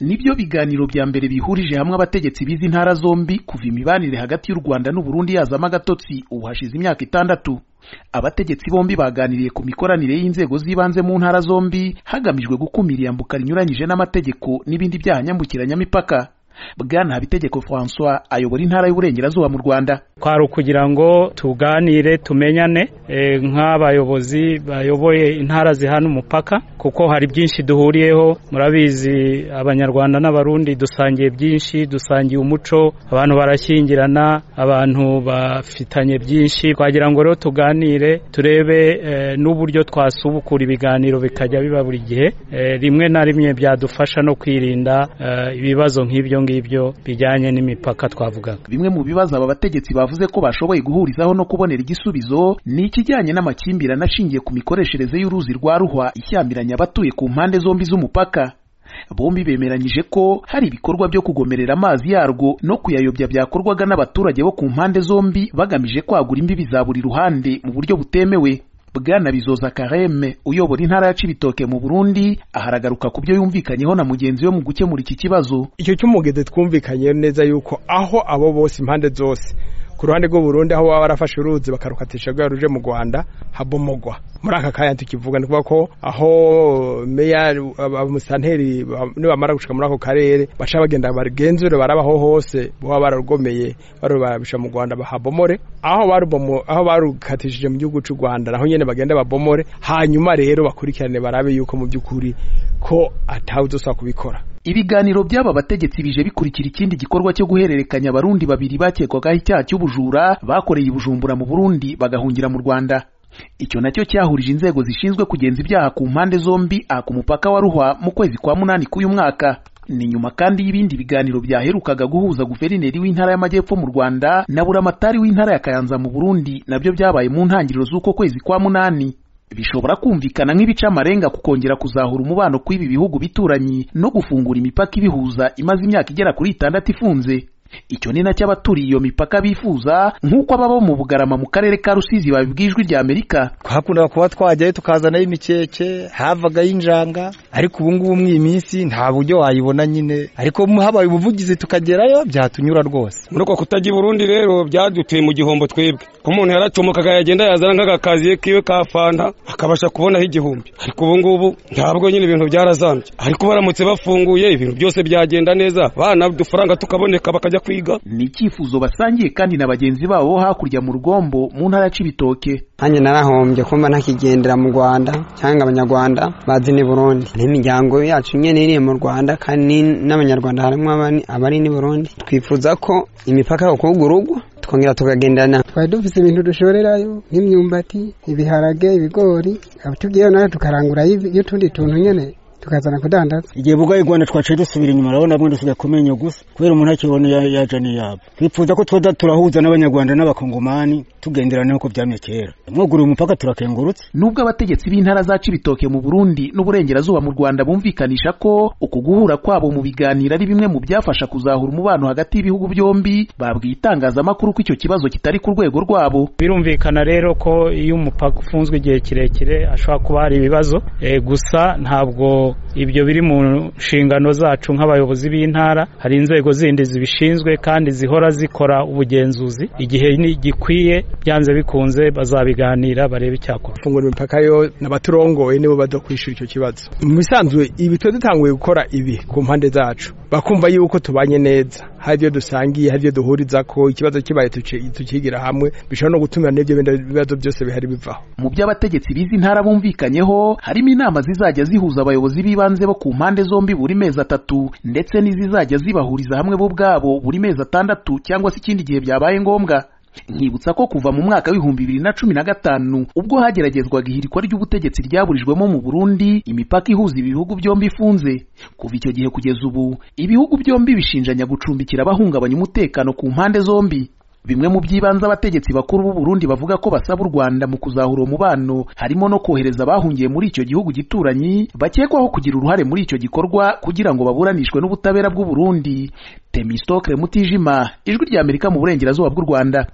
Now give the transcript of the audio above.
nibyo biganiro bya mbere bihurije hamwe abategetsi b'izi ntara zombi kuva imibanire hagati y'u Rwanda n'u Burundi yazamo agatotsi ubu hashize imyaka itandatu abategetsi bombi baganiriye ku mikoranire y'inzego z'ibanze mu ntara zombi hagamijwe gukumira iyambuka rinyuranyije n'amategeko n'ibindi byaha nyambukiranyamipaka bwana habitegeko francois ayobora intara y'uburengerazuba mu rwanda kwari ukugira ngo tuganire tumenyane eh, nk'abayobozi bayoboye intara zihana umupaka kuko hari byinshi duhuriyeho murabizi abanyarwanda n'abarundi dusangiye byinshi dusangiye umuco abantu barashyingirana abantu bafitanye byinshi twagira ngo rero tuganire turebe eh, n'uburyo twasubukura ibiganiro bikajya biba buri gihe eh, rimwe na rimwe byadufasha no kwirinda eh, ibibazo nk'ibyo ngibyo bijyanye n'imipaka twavuga bimwe mu bibazo aba bategetsi bavuze ko bashoboye guhurizaho no kubonera igisubizo ni ikijyanye n'amakimbirane ashingiye ku mikoreshereze y'uruzi rwa ruhwa ishyambiranya abatuye ku mpande zombi z'umupaka bombi bemeranyije ko hari ibikorwa byo kugomerera amazi yarwo no kuyayobya byakorwaga n'abaturage bo ku mpande zombi bagamije kwagura imbibi za buri ruhande mu buryo butemewe bwana bizoza kareme uyobora intara ya cibitoke mu burundi aharagaruka ku byo yumvikanyeho na mugenzi we mu gukemura iki kibazo icyo cy'umugezi twumvikanye neza yuko aho abo bose impande zose ku ruhande rw'u Burundi aho baba barafashe uruzi bakarukatisha rwa ruje mu Rwanda habomogwa muri aka kanya tukivuga ni ko aho meya abamusanteri nibamara gushika muri ako karere baca bagenda bagenzure baraba aho hose baba bararugomeye barabisha mu Rwanda bahabomore aho barubomo aho barukatishije mu gihugu cy'u Rwanda naho nyene bagenda babomore hanyuma rero bakurikirane barabe yuko mu by'ukuri ko atawuzosa kubikora ibiganiro by'aba bategetsi bije bikurikira ikindi gikorwa cyo guhererekanya abarundi babiri bakekwagaho icyaha cy'ubujura bakoreye i Bujumbura mu Burundi bagahungira mu Rwanda icyo nacyo cyahurije inzego zishinzwe kugenza ibyaha ku mpande zombi aha ku mupaka wa Ruhwa mu kwezi kwa munani k'uyu mwaka ni nyuma kandi y'ibindi biganiro byaherukaga guhuza guverineri w'intara y'amajyepfo mu Rwanda na buramatari w'intara ya Kayanza mu Burundi nabyo byabaye mu ntangiriro z'uko kwezi kwa munani bishobora kumvikana nk'ibica amarenga ku kongera kuzahura umubano kw'ibi bihugu bituranyi no gufungura imipaka ibihuza imaze imyaka igera kuri itandatu ifunze icyo ni nacyo abaturiye iyo mipaka bifuza nk'uko ababa mu bugarama mu karere ka rusizi babibwa ijwi rya amerika twakundaga kuba twajyayo tukazanayo imikeke havagayo injanga ariko ubu ngubu mu iyi minsi nta buryo wayibona nyine ariko habaye ubuvugizi tukagerayo byatunyura rwose muri uko kutajya i burundi rero byaduteye mu gihombo twebwe ko umuntu yaracomokaga yagenda yazana nk'agakaziye kiwe ka fanta akabasha kubonaho igihumbi ariko ubu ngubu ntabwo nyine ibintu byarazambye ariko baramutse bafunguye ibintu byose byagenda neza bana udufaranga tukaboneka bakajya kwiga ni icyifuzo basangiye kandi na bagenzi babo hakurya mu rugombo mu ntara ya cibitoke nanjye narahombye kumva ntakigendera mu rwanda cyangwa abanyarwanda bazi ni burundi hari imiryango yacu nyine iri mu rwanda kandi n'abanyarwanda harimo abari ni burundi twifuza ko imipaka yakugurugwa tukongera tukagendana twari dufite ibintu dushorerayo nk'imyumbati ibiharage ibigori tugiyeyo nayo tukarangurayo y'utundi tuntu nyine tukazana kudandaza igihe bugaye rwanda twaciye dusubira inyuma urabona rwanda usigaye kumenya gusa kubera umuntu akibona yaja niyabo twifuza ko twoza turahuza n'abanyarwanda n'abakongomani tugenderana nk'uko byamye kera mwuguriye umupaka turakengurutse nubwo abategetsi b'intara za cibitoke mu burundi n'uburengerazuba mu rwanda bumvikanisha ko uku guhura kwabo mu biganiro ari bimwe mu byafasha kuzahura umubano hagati y'ibihugu byombi babwiye itangazamakuru ko icyo kibazo kitari ku rwego rwabo birumvikana rero ko iyo umupaka ufunzwe igihe kirekire ashobora kuba hari ibibazo e, gusa ntabwo ibyo biri mu nshingano zacu nk'abayobozi b'intara hari inzego zindi zibishinzwe kandi zihora zikora ubugenzuzi igihe gikwiye byanze bikunze bazabiganira barebe icyakora fungura imipaka yo n'abaturongoye nibo badakwishyura icyo kibazo mu bisanzwe ibi tuba dutanguye gukora ibi ku mpande zacu bakumva yuko tubanye neza hari ibyo dusangiye hari ibyo duhuriza ko ikibazo kibaye tukigira hamwe bishobora no gutuma n'ibyo bibazo byose bihari bivaho mu byo abategetsi b'izi ntara bumvikanyeho harimo inama zizajya zihuza abayobozi b'ibanze bo ku mpande zombi buri mezi atatu ndetse n'izizajya zibahuriza hamwe bo ubwabo buri mezi atandatu cyangwa se ikindi gihe byabaye ngombwa nkibutsa ko kuva mu mwaka w'ibihumbi bibiri na cumi na gatanu ubwo hageragezwaga ihirikwa ry'ubutegetsi ryaburijwemo mu Burundi imipaka ihuza ibihugu byombi ifunze kuva icyo gihe kugeza ubu ibihugu byombi bishinjanya gucumbikira abahungabanya umutekano ku mpande zombi bimwe mu by'ibanze abategetsi bakuru b'u Burundi bavuga ko basaba u Rwanda mu kuzahura umubano harimo no kohereza abahungiye muri icyo gihugu gituranyi bakekwaho kugira uruhare muri icyo gikorwa kugira ngo baburanishwe n'ubutabera bw'u Burundi Temistokle Mutijima ijwi rya Amerika mu burengerazuba bw'u Rwanda